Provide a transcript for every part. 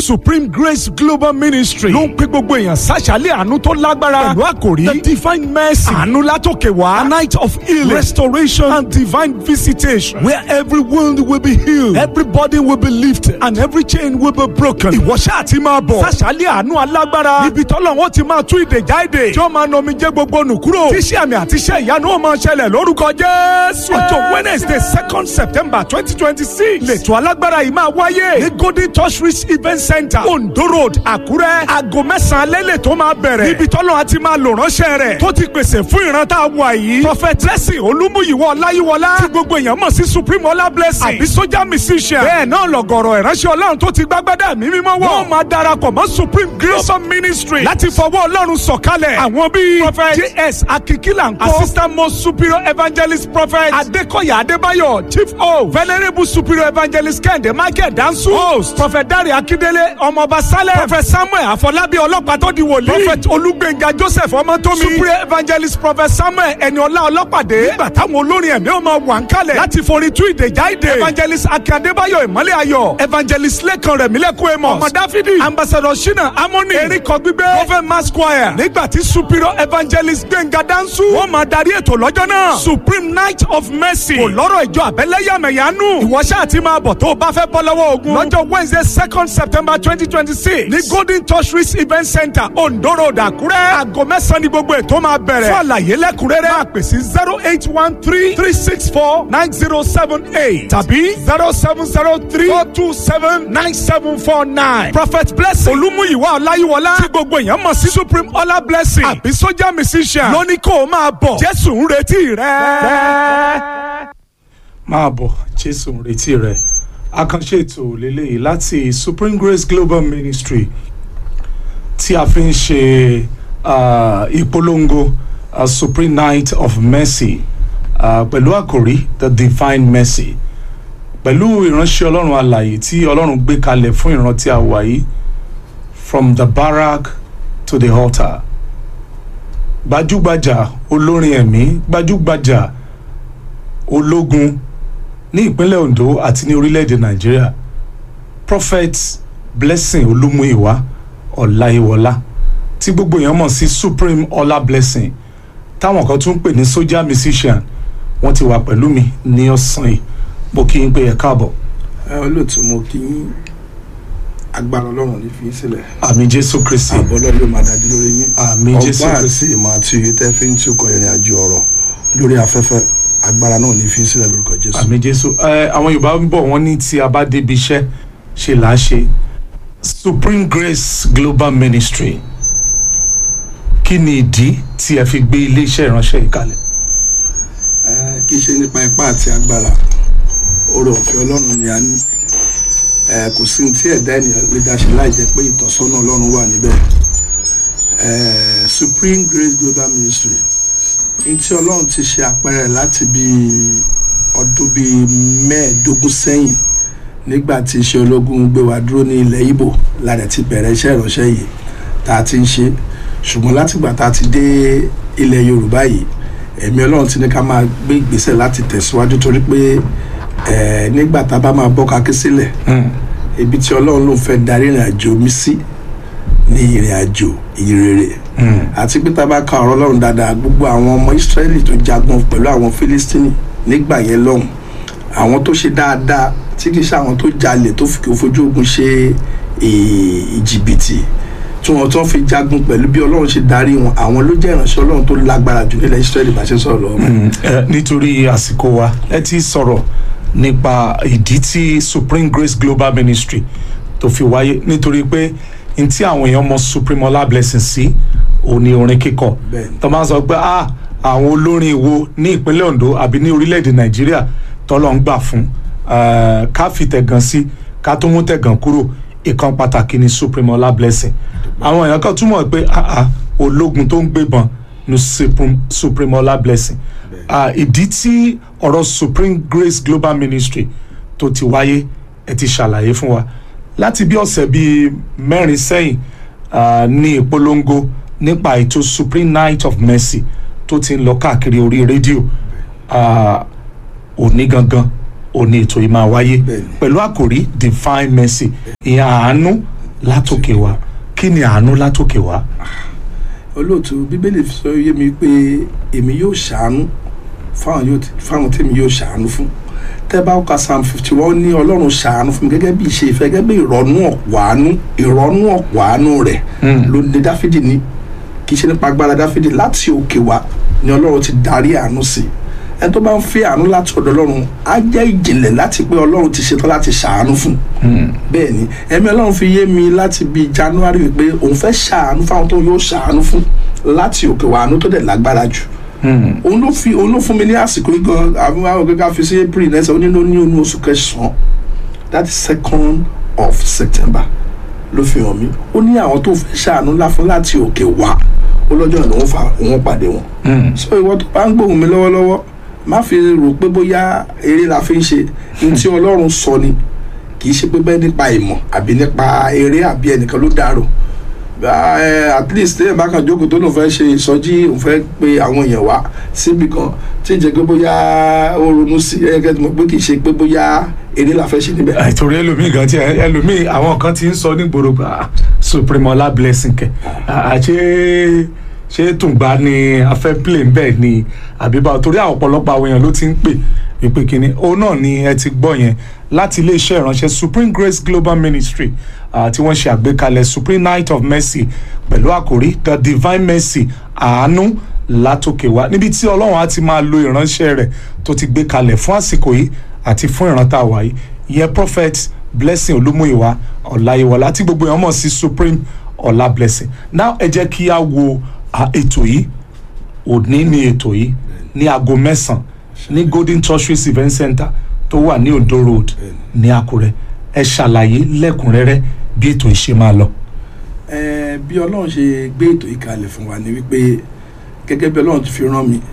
supreme grace global ministry ló ń pe gbogbo èèyàn sàṣàlẹ̀ àánú tó lágbára pẹ̀lú àkòrí the divine mercy àánú látòkè wá a night of healing restoration and divine visitation where every wound will be healed everybody will be lifted and every chain will be broken. ìwọ ṣáà ti máa bọ̀ sàṣàlẹ̀ àánú alágbára níbi tọ́lọ́wọ́n ti máa tú ìdèjà èdè tí ó máa nọmi jẹ́ gbogbo nù kúrò tíṣẹ́ àmì àti iṣẹ́ ìyanu ó máa ṣẹlẹ̀ lórúkọ jésù. ọjọ́ wednesday second september twenty twenty six lẹ́tọ̀ alágbára yìí máa wáyé ní golden touch reach event center ondo road àkúrẹ́ aago mẹ́sàn-án lẹ́lẹ̀ tó máa bẹ̀rẹ̀ níbi tọ́lọ́ àti máa lò ránṣẹ́ rẹ̀ tó ti pèsè fún ìran tá a wà yìí prophet blessing olúmúyìwọ́ ọláyíwọlá tí gbogbo èèyàn mọ̀ sí supreme ọlá blessing àbí sójà musician bẹ́ẹ̀ náà lọ̀gọ̀rọ̀ ìránṣẹ́ ọlọ́run tó ti gbágbádá mi mímọ́ wọ̀ wọ́n máa darapọ̀ mọ́ supreme global ministry láti fọwọ́ ọlọ́run sọ̀kalẹ̀ àwọn bíi prophet js akikila nkọ assistant most superior evangelist prophet adekoya adébáyọ̀ chief o venerable superior evangelist kẹ́hìndé michael dansu host prophet dare akindele ọmọọba saleh prophet samuel afọlábí ọlọ́pàá tó di wòlíì prophet olúgbénga joseph ọmọtómi superior evangelist prophet samuel ẹniọlá ọlọ́pàdé nígbà táwọn olórin ẹ̀mí ó máa wà ń kalẹ̀ láti forí tú ìdèjà ìdè evangelist akin adébáyọ̀ ìmọ́lẹ̀ ayọ̀ evangelist lẹ́kan rẹ̀mílẹ́kùn amos ọmọ dáfídì ambassador shina amoni eríkọ gbígbé prophet mass choir nígbà tí superior evangelist gbẹ̀ngà dansu wọ́n máa darí ètò lọ́jọ́ náà supreme night of mercy kò lọ́rọ̀ ìjọ àbẹ́lẹ́yàmẹ̀yánú ìwọ ṣáà ti máa bọ̀ tó o bá fẹ́ bọ́ lọ́wọ́ ogun lọ́jọ́ wednesday second september twenty twenty six ní golden touch reach event center ondo road àkúrẹ́ aago mẹ́sàn-án ni gbogbo ètò máa bẹ̀rẹ̀ fún àlàyé lẹ́kùnrẹ́rẹ́ máa pè sí zero eight one three three six four nine zero seven eight tàbí zero seven zero three four two seven nine seven four nine prophet blessing olúmúyìwá ọláyíwọlá tí gbogbo èèyàn mọ̀ sí supreme ọlá blessing àbí sójà musician lóní kó o máa bọ̀ jésù ń retí rẹ. máa bọ̀ jésù ń retí rẹ̀ àkànṣe ètò lélẹ́yìí láti supreme grace global ministry tí a fi ń ṣe uh, ìpolongo uh, supreme night of mercy uh, pẹ̀lú àkòrí the divine mercy pẹ̀lú ìránṣẹ́ ọlọ́run alàyè tí ọlọ́run gbé kalẹ̀ fún ìran tí a wà yìí from the barrack to the altar gbajúgbajà olórin ẹ̀mí gbajúgbajà ológun ní ìpínlẹ̀ ondo àti ní orílẹ̀-èdè nàìjíríà prophet blessing olúmúìwá ọláyíwọlá tí gbogbo èèyàn mọ̀ sí supreme ọlá blessing táwọn kan tún ń pè ní soldier musician wọ́n ti wà pẹ̀lú mi ní ọ̀sán yìí mo kí n pé ẹ káàbọ̀. ẹ olóòtú mo kí yín agbára ọlọ́run ní fi í sílẹ̀ àmì jésù kristi àbọ̀ ọlọ́run yóò máa dájú lórí yín Àmín, Jésù ọgbọ́n Kristi. àti ìmọ̀ àti òye tẹ́ fi ń túkọ̀ ìrìn àjò ọ̀rọ̀ lórí afẹ́fẹ́ agbára náà ní fi í sílẹ̀ lórúkọ jésù. àmì jésù ẹ àwọn yorùbá ń bọ̀ wọ́n ní tí a bá débi iṣẹ́ ṣe là á ṣe supreme grace global ministry kí ni ìdí tí ẹ fi gbé iléeṣẹ́ ìránṣẹ́ yìí kalẹ̀. ẹ kì í ṣe nípa ipá àti agbára oore ọ̀fẹ́ ọlọ́run ni a ní ẹ kò sí ní tí ẹ̀dá ènìyàn lè dá ṣe láì jẹ́ pé ìtọ́sọ́nà ọlọ́run wà níbẹ̀ ẹ supreme grace global ministry ní tí ọlọ́run ti ṣe àpẹẹrẹ láti bí ọdún bíi mẹ́ẹ̀ẹ́dógún sẹ́yìn nígbà tí iṣẹ́ ológun gbé wa dúró ní ilẹ̀ ibo láti ti bẹ̀rẹ̀ iṣẹ́ ìránṣẹ́ yìí tá a ti ń ṣe ṣùgbọ́n látìgbà tá a ti dé ilẹ̀ yorùbá yìí ẹ̀mí ọlọ́run ti ní ká máa gbé ìgbésẹ̀ láti tẹ̀síwájú torí pé ẹ̀ nígbà tá a bá máa bọ́ kakí sílẹ̀ ibi tí ọlọ́run ló ń fẹ́ darí ìrìn àjò mi sí ní ìrìn àjò ìrere àti pé tá a bá ka ọ̀rọ̀ ọlọ́run dáadáa gbogbo àwọn ọmọ ìsírẹ́lì tó jagun pẹ̀lú àwọn fílístínì nígbà yẹn lọ́hùn àwọn tó ṣe dáadáa tí kì í ṣe àwọn tó jalè tó fi fojú ogun ṣe ì- ìjìbìtì tí wọn tó fi jagun pẹ̀lú bí ọlọ́run ṣe darí wọn àwọn ló jẹ́ ìránṣẹ́ ọlọ́run tó lágbára jù nílẹ̀ ìsírẹ́lì bá ṣe ń sọ̀rọ̀ lọ́wọ́ Mm, ẹ, nítorí àsìkò wa ẹ ti sọ̀rọ̀ nípa ìdí tí supreme grace global ministry tó fi wáyé nítorí pé n tí àwọn èèyàn mọ supreme ọlá blessing sí òun ni orin kíkọ Bẹ́ẹ̀ni. tó máa ń sọ pé ah àwọn olórin wo ní ìpínlẹ̀ ondo àbí ní orílẹ̀-èdè nàìjíríà tọ́lọ́ ń gbà fún eh, ká fi tẹ̀gàn sí ká tó mú tẹ̀gàn kúrò ìkan pàtàkì ni supreme ọlá blessing àwọn èèyàn kan túmọ̀ pé ah ah ológun tó ń gbébọn ní supreme supreme ọlá blessing Ah, ìdí tí ọ̀rọ̀ supreme grace global ministry tó ti wáyé ẹ ti ṣàlàyé fún wa láti bí ọ̀sẹ̀ bíi mẹ́rin sẹ́yìn ah, ní ìpolongo nípa ètò supreme night of mercy tó ti ń lọ káàkiri orí rédíò ah, òní gangan òní ètò yìí máa wáyé Bẹ́ẹ̀ni. pẹ̀lú àkòrí divine mercy ìyẹn àánú látòkè wá kí ni àánú látòkè wá. olóòtú bíbélì sọ yé mi pé èmi yóò ṣàánú fáwọn yóò fáwọn tèmi yóò ṣàánú fún tẹ́ bá ka psalm fifty one ní ọlọ́run ṣàánú fún mi gẹ́gẹ́ bí ìṣe ìfẹ́ gẹ́gẹ́ bí ìrọ̀nú ọ̀pọ̀ àánú ìrọ̀nú ọ̀pọ̀ àánú rẹ̀ ló ní dáfídì ní kì í ṣe nípa agbára dáfídì láti òkè wá ni ọlọ́run ti darí àánú sí ẹni tó bá ń fẹ́ àánú láti ọ̀dọ̀ ọlọ́run á jẹ́ ìjìnlẹ̀ láti pé ọlọ́run ti ṣetán láti ṣàánú fún bẹ́ẹ̀ ni ẹ̀mí ọlọ́run fi yé mi láti bí january wípé òun fẹ́ ṣàánú fáwọn tó yóò ṣàánú fún láti òkè wá àánú tó dẹ̀ lágbára jù òun ló fi òun ló fún mi ní àsìkò yìí gan àwọn àwọn gẹ́gẹ́ fi sí april náà ṣe ó nínú ní onú oṣù kẹsàn-án that is second of september ló fi hàn mí ó ní àwọn tó fẹ́ ṣàánú ńlá fún láti òkè wá ó lọ́jọ́ ìnáwó òun fa òun pàdé wọn. so ìwọ tó bá ń gbóhùn mi lọ́wọ́lọ́wọ́ má fi rò pé bóyá eré la fi ń ṣe ní tí ọlọ́run sọ ni kì í ṣe pé bẹ́ẹ̀ nípa ìmọ̀ àbí nípa eré àbí ẹnìkan ló dárò at least ẹ bá kàn jókòó tó lóun fẹ́ ṣe ìsọjí òun fẹ́ pe àwọn èèyàn wá síbi kan tí ì jẹ́ pé bóyá ó ronú sí ẹ kẹ́ mọ̀ pé kì í ṣe pé bóyá eré la fẹ́ ṣe níbẹ̀. àìtòrí ẹlòmíì gan tí ẹlòmíì àwọn kan ti ń sọ nígboro pé supremola blessing kẹ àṣé ṣé tùǹgbà ni afẹ́ play ń bẹ̀ ni àbíbá torí àwọn ọ̀pọ̀lọpọ̀ àwọn èèyàn ló ti ń pè wípé kínní òun náà ni ẹ ti gbọ́ yẹn láti iléeṣẹ́ ìránṣẹ́ supreme grace global ministry uh, tí wọ́n ṣe àgbékalẹ̀ supreme night of mercy pẹ̀lú àkòrí the divine mercy àánú látòkè wá níbi tí ọlọ́run á ti máa lo ìránṣẹ́ rẹ̀ tó ti gbé kalẹ̀ fún àsìkò yìí àti fún ìrántá wa yìí ìyẹn prophet blessing olúmúyìwá ọ̀làyíwọlá tí gbogbo èèyàn mọ̀ sí supreme ọ̀là blessing now ẹ jẹ́ kí a wo ètò yìí òní ni ètò yìí ní aago mẹ́sàn-án ní golden tortoise event center tó wà ní ondo road ní àkúrẹ́ ẹ ṣàlàyé lẹ́kùnrẹ́rẹ́ bí ètò yìí ṣe máa lọ. ẹ bí ọlọ́run ṣe gbé ètò yìí kalẹ̀ fún wa ni wípé gẹ́gẹ́ bí ọlọ́run ti fi rán mi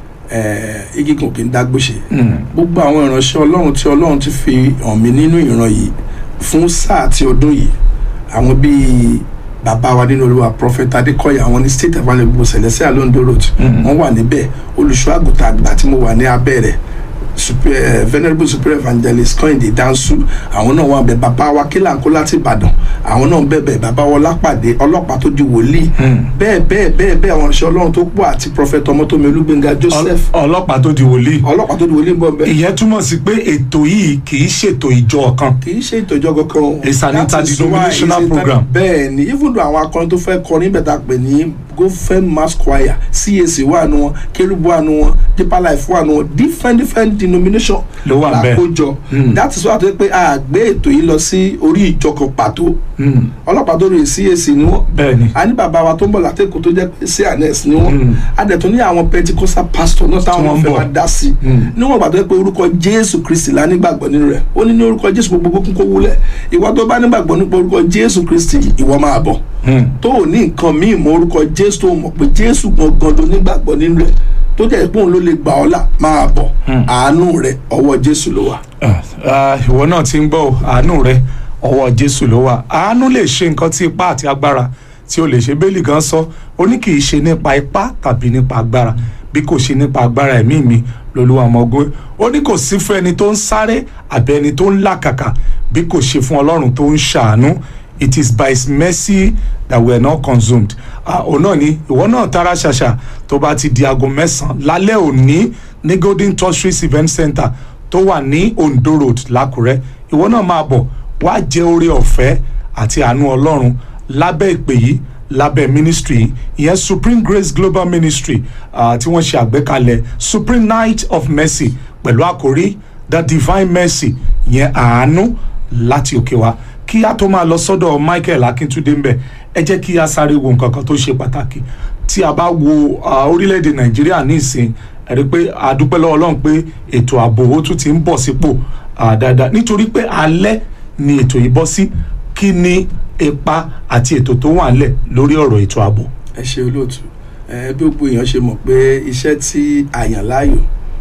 igi kan kì í dágbóṣe gbogbo àwọn ìránṣẹ́ ọlọ́run tí ọlọ́run ti fi hàn mí nínú ìran yìí fún sáà tí ọdún yìí àwọn bíi bàbá wa nínú olúwa prophet adékọ̀yà àwọn ní state available celestial londo road wọ́n wà níbẹ̀ olùṣọ́ àgùntàn àgbà tí mo wà ní abẹ́ rẹ̀ super uh, venerable super evangelist kọ́hìndé dansu àwọn náà wà bẹ bàbá wa kílàńkó láti ìbàdàn àwọn náà bẹ̀bẹ̀ bàbá wa lápàdé ọlọ́pàá tó di wòlíì bẹ́ẹ̀ bẹ́ẹ̀ bẹ́ẹ̀ bẹ́ẹ̀ àwọn ìṣẹ́ ọlọ́run tó pọ̀ àti prophet ọmọtómi olúgbénga joseph ọlọ́pàá tó di wòlíì ọlọ́pàá tó di wòlíì ń bọ̀ bẹ́ẹ̀. ìyẹn túmọ̀ sí pé ètò yìí kì í ṣètò ìjọ kan kì í ṣe ìtọ́jọ́ kankan. It's an That is why interdenominational it's inter- program. bẹ́ẹ̀ ni even though àwọn akọrin tó fẹ́ kọrin bẹ̀ tá a pè ní gofen mass choir cac wà nù wọn kerubu wà nù wọn deeper life wà nù wọn different different denomination Ló wà ńbẹ̀. làkójọ Mm. that is why a tó pé a gbé ètò yìí lọ sí orí ìjọ kan pàtó Mm, ọlọ́pàá tó rí cac ni wọ́n bẹ́ẹ̀ ni a ní bàbá wa tó ń bọ̀ látẹ̀kọ́ tó jẹ́ pé cns ni wọ́n Mm. a dẹ̀ tún ní àwọn pentecostal pastor náà táwọn wọ́n ń fẹ́ bọ̀. máa dá sí Mm. níwọ̀n gbàgbọ́ pé orúkọ jésù kristi la nígbàgbọ́ nínú rẹ̀ ó ní ní orúkọ jésù gbogbo kún kó wúlẹ̀ ìwọ tó bá nígbàgbọ́ nípa orúkọ jésù kristi ìwọ máa bọ̀ Mm, tó o ní nǹkan míì mọ orúkọ jésù tó o mọ̀ pé jésù gangan ló nígbàgbọ́ nínú rẹ̀ tó jẹ́ pé òun ló lè gbà ọ́ là máa bọ̀ Mm. àánú rẹ̀ ọwọ́ jésù ló wà. ah, ah, ìwọ náà ti ń gbọ́ o, àánú rẹ ọwọ́ jésù ló wà àánú lè ṣe nǹkan tí ipá àti agbára tí o lè ṣe bẹ́ẹ̀lì gan sọ ó ní kì í ṣe nípa ipá tàbí nípa agbára bí kò ṣe nípa agbára ẹ̀mí mi lolúwa ọmọ ogun ó ní kò sí fún ẹni tó ń sáré àbí ẹni tó ń làkàkà bí kò ṣe fún ọlọ́run tó ń ṣàánú it is by his mercy that we are not consumed ah, òun náà ni ìwọ náà tara ṣàṣà tó bá ti di aago mẹ́sàn-án lálẹ́ òní ní golden tortoise event center tó wà ní ondo road lákùrẹ́ ìwọ náà máa bọ̀ wá jẹ́ oore ọ̀fẹ́ àti àánú ọlọ́run lábẹ́ ìpè yìí lábẹ́ ministry yìí ìyẹn supreme grace global ministry uh, tí wọ́n ṣe àgbékalẹ̀ supreme night of mercy pẹ̀lú àkórí the divine mercy ìyẹn àánú láti òkè wá kí a tó máa lọ sọ́dọ̀ michael akíntúndé ń bẹ̀ ẹ jẹ́ kí a sáré wo nǹkan kan tó ṣe pàtàkì tí a bá wo uh, orílẹ̀-èdè nàìjíríà ní ìsìn ẹ rí i pé a dúpẹ́ lọ́wọ́ ọlọ́run pé ètò ààbò ó tún ti ń bọ̀ sípò uh, dáadáa nítorí pé alẹ́ ni ètò yìí bọ́ sí kí ni ipa àti ètò tó wà ńlẹ̀ lórí ọ̀rọ̀ ètò ààbò. ẹ ṣe olóòtú ẹ bí gbogbo èèyàn ṣe mọ̀ pé iṣẹ́ tí a yàn láàyò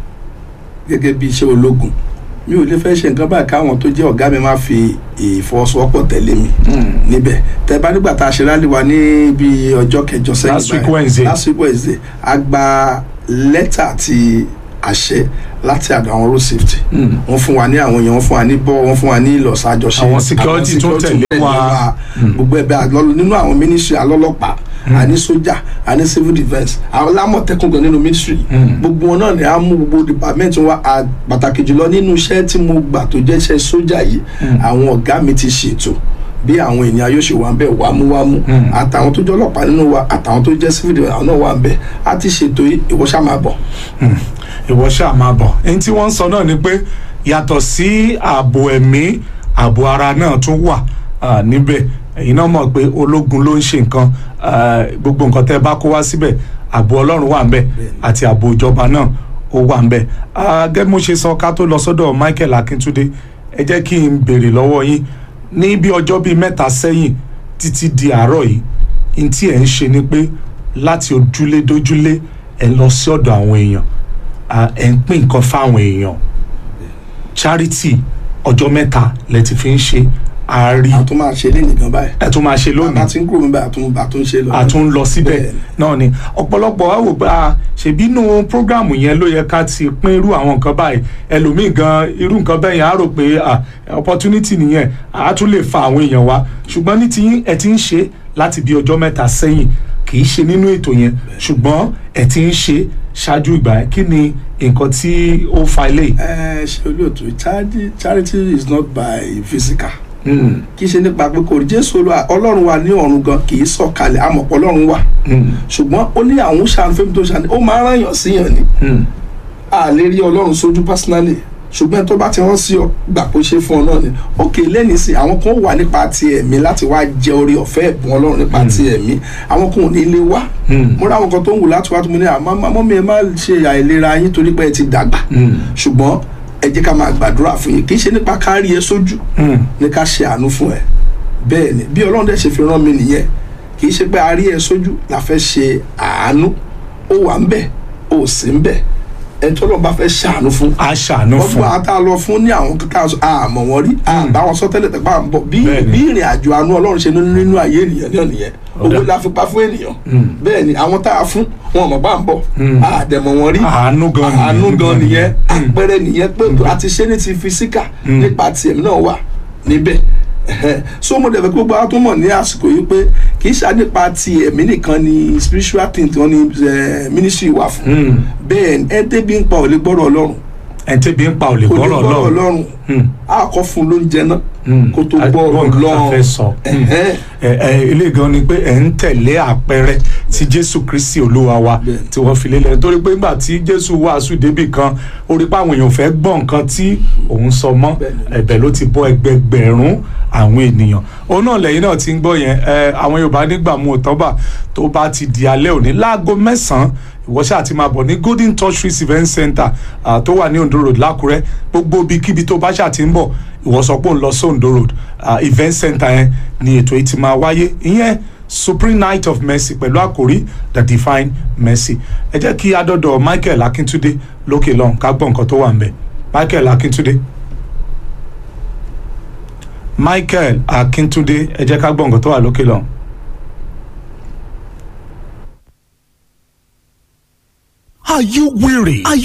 gẹ́gẹ́ bí iṣẹ́ ológun mi ò lè fẹ́ ṣe nǹkan báyìí káwọn tó jẹ́ ọ̀gá mi máa fi ìfọwọ́sowọ́pọ̀ tẹ̀lé mi níbẹ̀ tẹ bá nígbà tá a ṣe rálẹ̀ wa ní bí ọjọ́ kẹjọ sẹ́yìn Last week báyìí, Wednesday. last week Wednesday a gba lẹ́tà àti àṣẹ láti àdó àwọn road safety wọ́n fún wa ní àwọn èèyàn wọ́n fún wa ní bọ́ wọ́n fún wa ní ìlọ̀sà àjọṣe Àwọn security tó tẹ̀lé bẹ́ẹ̀ wa. ni gbogbo ẹ̀bẹ̀ àlọ́ nínú àwọn ministry alọ́lọ́pàá àní sójà àní civil defence àwọn lámọ̀tẹ́kùn gan nínú ministry gbogbo wọn náà ni a mú gbogbo department wa à- pàtàkì jùlọ nínú iṣẹ́ tí mo gbà tó jẹ́ iṣẹ́ sójà yìí àwọn ọ̀gá mi ti ṣètò bí àwọn ènìyàn yóò ṣe wà ń bẹ̀ wámúwámú àtàwọn tó jẹ́ ọlọ́pàá nínú wa àtàwọn tó jẹ́ civil defence àwọn náà wà ń bẹ̀ a ti ṣètò yìí ìwọ ṣá máa bọ̀. ìwọ ṣáà máa bọ̀ ẹni tí wọ́n ń sọ náà ni pé yàtọ̀ sí ààbò ẹ̀mí ààbò ara náà tún wà ah, níbẹ̀ ẹ̀yin náà mọ̀ pé ológun ló ń ṣe nǹkan ah, gbogbo nǹkan tẹ́ ẹ bá kó wá síbẹ̀ ààbò ọlọ́run wà ńbẹ̀ àti ààbò ìjọba náà ó wà ńbẹ̀ Ah, gẹ́gẹ́ bí mo ṣe sọ ká tó lọ sọ́dọ̀ Michael Akíntúndé ẹ jẹ́ kí n béèrè lọ́wọ́ yín ní bí ọjọ́ bíi mẹ́ta sẹ́yìn títí di àárọ̀ yìí n tí ẹ̀ ń ṣe ni pé láti ojúlé dójúlé ẹ̀ lọ sí ọ̀dọ̀ àwọn èèyàn à, ẹ̀ ń pín nǹkan fáwọn èèyàn charity ọjọ́ mẹ́ta lẹ ti fi ń ṣe àárí a tún máa ṣe lé nìkan báyìí ẹ̀ tún máa ṣe bá lónìí ti ń kúrò níbẹ̀ àtún bá tún ṣe lọ. a tún ń lọ síbẹ̀ Bẹ́ẹ̀ni. náà ni ọ̀pọ̀lọpọ̀ wa wò pé a ṣèbínú prógráàmù yẹn ló yẹ ká ti pín irú àwọn nǹkan báyìí ẹlòmíì gan irú nǹkan bẹ́ẹ̀ yẹn á rò pé ah, opportunity nìyẹn á tún lè fa àwọn èèyàn wá ṣùgbọ́n ní tiyín ẹ ti ń ṣe láti bí ọjọ́ mẹ́ta sẹ́yìn kì í ṣe nínú ètò yẹn ṣùgbọ́n ẹ ti ń ṣe ṣáájú ìgbà yẹn kí ni nǹkan tí ó fa ilé yìí. ẹ ṣe olóòtú charity charity is not by physical Mm, kì í ṣe nípa pé kò rí jésù olúwa ọlọ́run wa ní ọ̀run gan kì í sọ̀kalẹ̀ àmọ̀pọ̀ ọlọ́run wà mm, ṣùgbọ́n ó ní àwọn ṣàánú fẹ́mi tó ṣàánú ó máa ń ràn yàn síyàn ni mm. a lè rí ọlọ́run sójú personally ṣùgbọ́n tó bá ti rán sí ọ gbà kó ṣe fún ọ náà ni òkè lẹ́nìí sí àwọn kan wà nípa ti ẹ̀mí láti wá jẹ orí ọ̀fẹ́ ẹ̀bùn ọlọ́run nípa ti ẹ̀mí àwọn kan ò ní lè wá Mm. mo rí àwọn kan tó ń wù láti wá tó mo ní àmọ́ mọ́ mi ẹ má ṣe àìlera yín torí pé ẹ ti dàgbà Mm. ṣùgbọ́n ẹ jẹ́ ká máa gbàdúrà fún yín kì í ṣe nípa kárí ẹ sójú Mm. ní ká ṣe àánú fún ẹ bẹ́ẹ̀ ni bí ọlọ́run dẹ̀ ṣe fi rán mi nìyẹn kì í ṣe pé a rí ẹ sójú la fẹ́ ṣe àánú ó wà ń bẹ̀ ó sì ń bẹ̀ ẹni tó lọ́n bá fẹ́ ṣàánú fún a ṣàánú wọ́n fún gbọ́ àtà lọ fún ní àwọn kíkà sọ àmọ̀ wọn rí àbá wọn sọ tẹ́lẹ̀ tẹ́pá ń bọ̀ bí Bẹ́ẹ̀ni. bí ìrìn àjò àánú ọlọ́run ṣe nínú nínú ayé ènìyàn náà nìyẹn Ọ̀dà. owó la fi pa fún ènìyàn Mm. bẹ́ẹ̀ ni àwọn tá a fún wọn mọ̀ bá ń bọ̀ Mm. àdẹ̀mọ̀ wọn rí àánú gan nìyẹn. àánú gan nìyẹn àpẹẹrẹ nìyẹn pé a ti ṣe ní ti fisika Mm. nípa tiẹ̀ náà wà níbẹ̀ Ẹhẹ́. so mo dẹ̀ fẹ́ kí gbogbo àwọn tó mọ̀ ní àsìkò yìí pé kì í ṣe nípa ti ẹ̀mí nìkan ni spiritual thing tí wọ́n ní eh, ministry wà fún Mm. bẹ́ẹ̀ ni ẹ débi ń pa ò lè gbọ́rọ̀ ọlọ́run ẹ̀ tẹ́bi ń pa ò lè kò lè gbọ́rọ̀ gbọ́rọ̀ lọ́rùn. ọlọ́run Mm. a kọ́ fún un lóúnjẹ náà Mm. kó tó A- gbọ́ gbọ́ ọ̀rọ̀ nǹkan tá a lọ́run fẹ́ sọ. Mm. Ẹhẹ́. ẹ ẹ ilé gan ni pé ẹ ń tẹ̀lé àpẹẹrẹ tí jésù kristi olúwa wa Bẹ́ẹ̀. tí wọ́n fi lélẹ̀ nítorí pé nígbà tí jésù wàásù débì kan ó rí pé àwọn èèyàn fẹ́ gbọ́ nǹkan tí òun sọ mọ́ Bẹ́ẹ̀ ni. ẹ̀bẹ̀ ló ti bọ́ ẹgbẹgbẹ̀rún àwọn ènìyàn òun náà lẹ́yìn náà ti ń gbọ́ yẹn ẹ àwọn yorùbá nígbà mú òtọ́bà tó bá ti di alẹ́ òní láago mẹ́sàn-án ìwọ ṣáà ti máa bọ̀ ní golden touch trees event center ah, tó wà ní ondo road lákùrẹ́ gbogbo ibikíbi tó bá ṣáà ti ń bọ̀ ìwọ sọ pé òun lọ sí ondo road ah, event center yẹn ni ètò yìí ti máa wáyé ìyẹn supreme night of mercy pẹ̀lú àkòrí the divine mercy ẹ jẹ́ kí adọ́dọ̀ michael akíntúndé lókè lọ́hùn ká gbọ́ nǹkan tó wà ń bẹ̀ michael akíntúndé michael akíntúndé ẹ jẹ́ ká gbọ́ nǹkan tó wà lókè lọ́hùn. Are you weary? Are